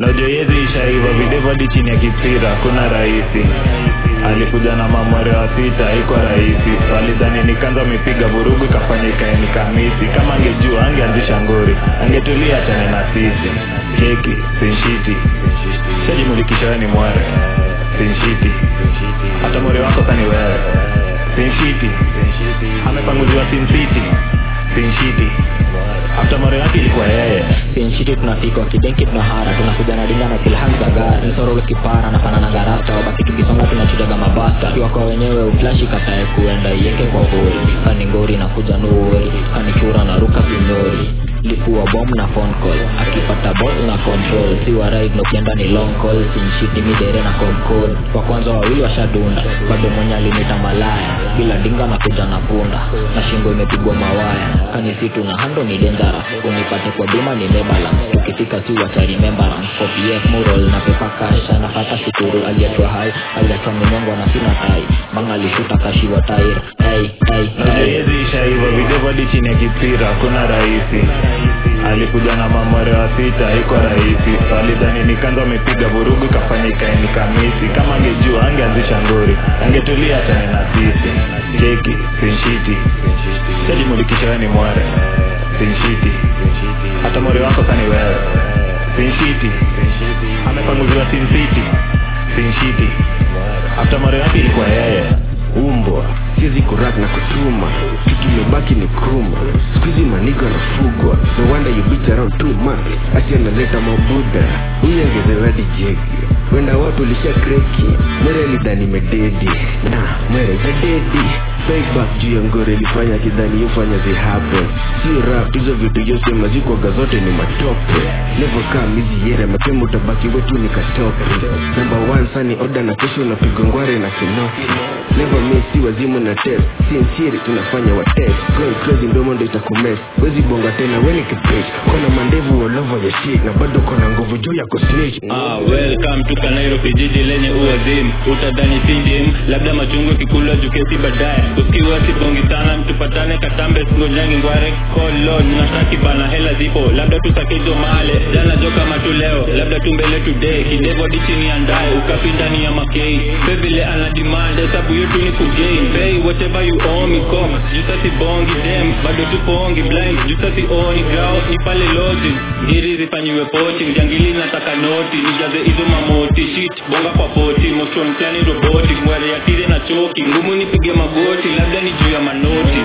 Najua yezi ishaiva videvu hadi chini ya kipira, kuna rahisi. Alikuja na mamwere wa sita, haikuwa rahisi. Walidhani nikanza amepiga vurugu, ikafanya ikae ni kamisi. Kama angejua angeanzisha ngori, angetulia achane na sisi. Keki sinshiti, shajimulikisha wewe ni mwere sinshiti, hata mwere wako kani wewe sinshiti, amepanguziwa sincity sinshiti, hata mwere wake ilikuwa yeye Pinchiti tunafika kidenki tunahara tunakuja na dinga na pilhan za gari Nsoro kipara na fanana garasta wabaki tukisonga tunachujaga mabasta Kiwa kwa wenyewe uflashi katae kuenda ieke kwa hori Kani ngori na kuja nuori Kani chura na ruka vinyori Lipua bomb na phone call Akipata bot na control Si wa ride no kienda ni long call Sinshiti midere na concode Wa kwanza wawili washadunda Bado mwenye alinita malaya Bila dinga na kuja na punda Na shingo imepigwa mawaya Kani situ na hando ni dangerous Unipate kwa bima ni mebalance Tukifika si wacha remembrance Copy F mural na pepa kasha Na fata shukuru aliyetwa hai Aliyetwa minyongo na sina tai Banga alishuta kashiwa tair Hey, hey, Najua hey yezi ishaiva videvu hadi chini ya kipira, kuna rahisi. Alikuja na mamwere wa sita, haikuwa rahisi. Walidhani nikanza amepiga vurugu, ikafanya ikae ni kamisi. Kama angejua angeanzisha ngori, angetulia achane na sisi. Keki sinshiti, shajimulikisha wewe ni mwere sinshiti, hata mwere wako kani wewe sinshiti, amepanguziwa sincity sinshiti, hata mwere wake ilikuwa yeye umbwa siwezi kurak na kutuma kitu imebaki ni kruma skuizi manigo anafugwa no wonder you bitch around too much ati analeta mabuda huyu angezewadi jegi wenda watu lisha kreki mwere alidhani mededi na mwere zadedi Payback juu ya ngore ilifanya kidhani yofanya zihappen sio rap hizo vitu yosema zikwaga zote ni matope never come hizi yere mapema utabaki wetu ni katope number one sani oda na kesho unapigwa ngware na kinoki never miss si wazimu na test sincere tunafanya wa test going crazy ndomo ndo itakumes wezi bonga tena weni kipage kona mandevu all over your shit na bado kona nguvu juu ya kusnitch Ah, welcome to Nairobi jiji lenye uwazimu utadhani sindim labda machungwa kikula jukesi baadaye ukiwa sibongi sana tupatane katambe singonyangi ngware kolon nataki bana hela zipo labda tusakizo male jana jo kama tu leo labda tu mbele today kidevo hadi chini ya ndaye ukapi ndani ya makei bebile ana demand hesabu yetu ni kugain pay whatever you owe me come jusa sibongi dem bado tupongi blind jusa sioni grao ni pale lodging ngiri zifanyiwe poaching jangili nataka noti nijaze hizo mamoti shit bonga kwa poti motion plani roboti mwere ya tire na choki ngumu nipige magoti labda ni juu ya manoti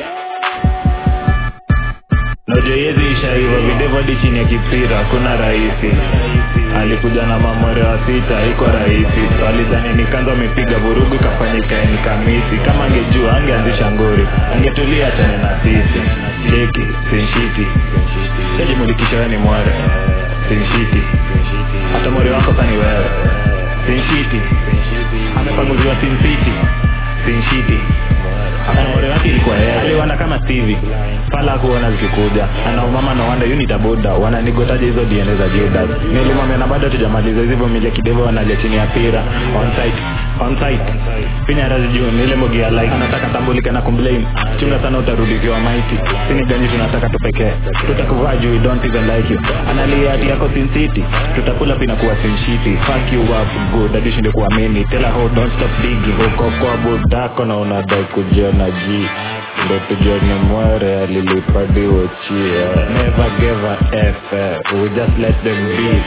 Najua yezi ishaiva videvu hadi chini ya kipira, kuna rahisi. Alikuja na mamwere wa sita, haikuwa rahisi. Walidhani nikanza amepiga vurugu, ikafanya ikae ni kamisi. Kama angejua angeanzisha ngori, angetulia achane na sisi. Keki sinshiti, shajimulikisha wewe ni mwere sinshiti, hata mwere wako kani wewe sinshiti, amepanguziwa sincity sinshiti Anaore wake ilikuwa yeye. Aliwana kama Stevie. Pala kuona zikikuja. Anaumama na wanda unit aboda. Wananigotaje hizo DNA za Judas. Nilimwambia na bado tujamaliza hizo mile kidevo wanalia chini ya pira. On site. On site. Pinya razi juu nile mogi ya like. Anataka tambulike na kumblame. Chunga sana utarudi ukiwa maiti. Sini gani tunataka tupekee. Tutakuvaa juu we don't even like you. Analia ati yako Sin City. Tutakula pina kuwa Sin City. Fuck you up good. Hadi ushinde kuamini. Tell her how don't stop digging. Uko kwa budako na unadai kujiona ji ndo tujione mwere alilipadiwo chia never gave a f eh. we just let them be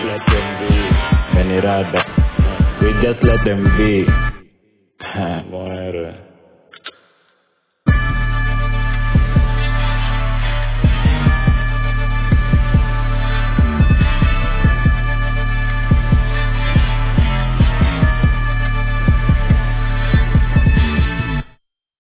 menirada we just let them be mwere